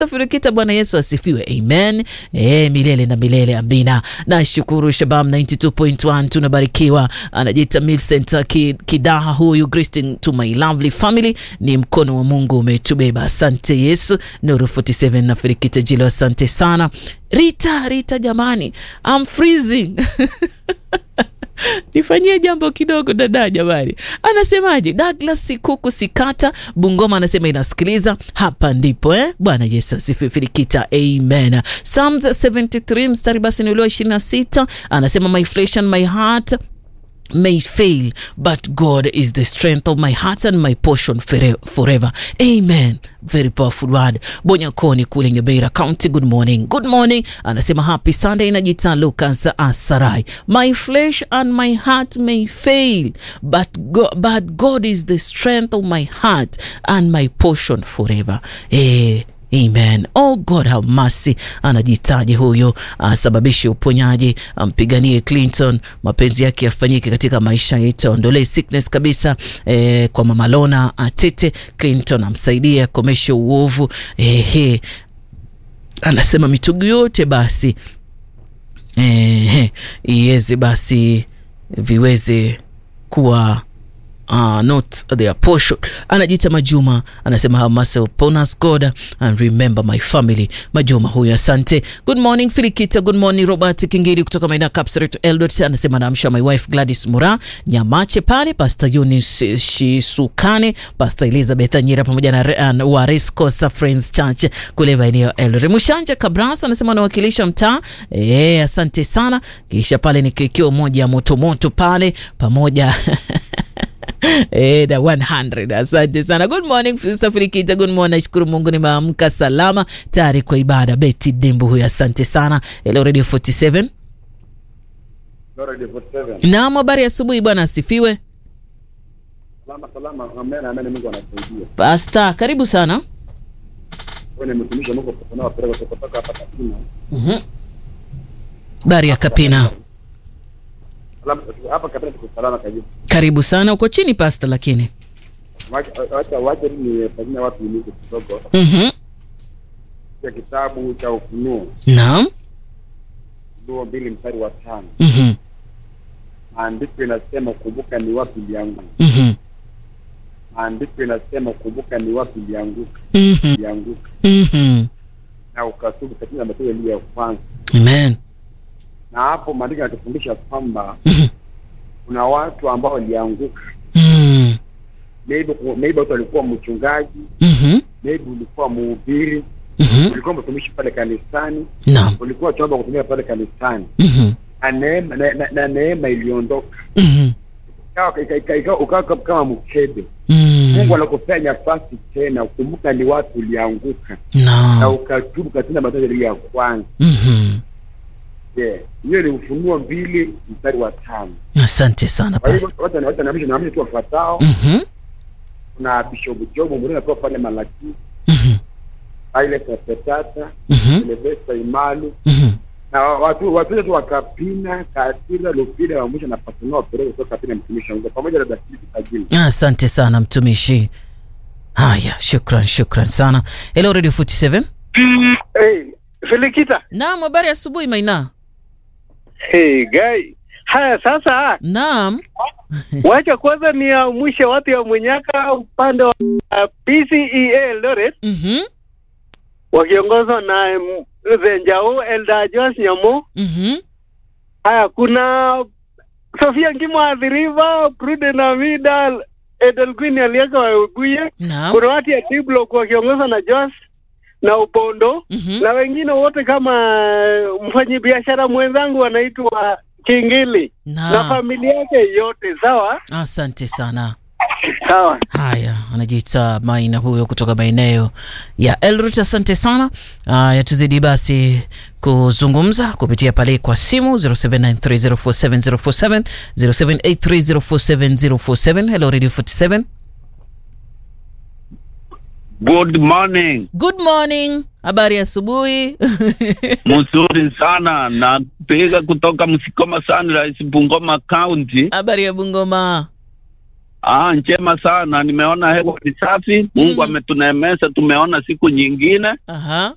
Firikita, Bwana Yesu asifiwe, amen. E, milele na milele, amina. Nashukuru Shabam 92.1 tunabarikiwa. Anajiita Milcent Kidaha, huyu greeting to my lovely family. Ni mkono wa Mungu umetubeba, asante Yesu. Nuru 47 na Firikita Jilo, asante sana. Rita, Rita jamani, I'm freezing nifanyie jambo kidogo dada, jamani. Anasemaje? Douglas Sikuku Sikata Bungoma anasema inasikiliza hapa ndipo eh? Bwana Yesu asifiwe. Filikita, amen. Psalms 73 mstari basi ni ule wa 26 anasema my flesh and my heart may fail but God is the strength of my heart and my portion forever. Amen. Very powerful word. Bonyakoni kule Ngebeira County, good morning. Good morning. Anasema happy Sunday. Inajita Lucas Asarai. My flesh and my heart may fail but God, but God is the strength of my heart and my portion forever. Eh, Amen. Oh God have mercy. Anajitaji huyo asababishe uponyaji, ampiganie Clinton, mapenzi yake yafanyike katika maisha yetu, aondolee sickness kabisa. Eh, kwa mama Lona Atete, Clinton amsaidie akomeshe uovu. Eh, anasema mitugu yote basi eh, iweze basi viweze kuwa Uh, not their portion. Anajiita Majuma anasema have mercy upon us God and remember my family. Majuma huyu, asante. Good morning Filikita, good morning Robert Kingili kutoka maeneo Kapseret Eldot anasema naamsha my wife Gladys Mura Nyamache pale, Pastor Eunice Shisukane, Pastor Elizabeth Anyira pamoja na uh, wa Rescosa Friends Church kule maeneo Eldot. Mushanja Kabras anasema anawakilisha mtaa eh, asante sana. Kisha pale ni kikio moja moto moto pale pamoja E, da 100 asante sana. Good morning Safirikita, good morning. Nashukuru Mungu nimeamka salama tayari kwa ibada. Betty Dembu huyu, asante sana. Hello Radio 47. Radio 47. Naam, habari asubuhi bwana, asifiwe. Salama salama, amen amen, Mungu anasaidia. Pastor, karibu sana. Wewe ni mtumishi wa Mungu kwa pereka kutoka hapa Kapina. Mhm. Bari ya Kapina. Salama hapa Kapina tuko salama kabisa. Karibu sana. Uko chini pastor lakini. Wacha wacha wacha ni fanyia watu ni kidogo. Mhm. Ya kitabu cha Ufunuo, Naam. Ufunuo mbili mstari wa tano. Mhm. Maandiko inasema kumbuka ni wapi ilianguka. Mhm. Maandiko inasema kumbuka ni wapi ilianguka. Mhm. Ilianguka Mhm. na ukatubu katika matendo yaliyo ya kwanza. Amen. Na hapo maandiko yanatufundisha kwamba Mhm. kuna watu ambao walianguka. Mhm. Maybe maybe watu walikuwa mchungaji, Mhm. maybe ulikuwa mhubiri, Mhm. ulikuwa mtumishi pale kanisani, Naam. ulikuwa chombo kutumia pale kanisani, Mhm. na neema na, na, na neema iliondoka, Mhm. Ikawa- ika- ika- ika- ukawa kama- kama mkebe. Mhm. Mungu anakupea nafasi tena, kumbuka ni watu ulianguka na Naam. ukatubu katika matendo yaliyo ya kwanza. Mhm. Yeah, hiyo ni Ufunuo mbili mstari wa tano. Asante sana Kwa hivyo pastor. wacha wacha naamisha naamisha tu wafuatao. Mhm. Kuna Kuna Bishop Job mwingine anakuwa pale Malaki, Mhm. ile Petata, Mhm. Silvester Imalu Mhm. na watu watu tu wakapina Katira Lupile wa mwisho na Pasanao Perez kutoka Kapina mtumishi wa Mungu pamoja na Dasili Kajini. Asante sana mtumishi. Haya, shukran, shukran sana. Hello Radio 47. Hey, Felikita. Naam, habari ya asubuhi Maina. Hey, guy. Haya sasa, Naam. wacha kwanza ni ya mwisho watu ya Mwenyaka upande wa uh, PCEA Eldoret Mhm. wakiongozwa na um, Zenjao Elda Joas Nyamo. Mhm. Haya, kuna Sofia Ngimo Adhiriva, Pruden Amida, Edelquin Aliaka Waebuye. Naam. Kuna watu ya T-Block wakiongozwa na Joas na Upondo Mhm. na wengine wote kama mfanyabiashara mwenzangu anaitwa Kingili na Naam. familia yake yote. Sawa Asante sana. sawa. Haya, anajiita Maina huyo kutoka maeneo ya Eldoret. Asante sana. Haya, tuzidi basi kuzungumza kupitia pale kwa simu 0793047047 0783047047. Hello Radio 47. Good morning. Good morning. Habari ya asubuhi. Mzuri sana. Napiga kutoka Msikoma Sunrise, Bungoma County. Habari ya Bungoma. Ah, njema sana. Nimeona hewa ni safi. Mungu Mhm. ametunemesha, tumeona siku nyingine. Aha.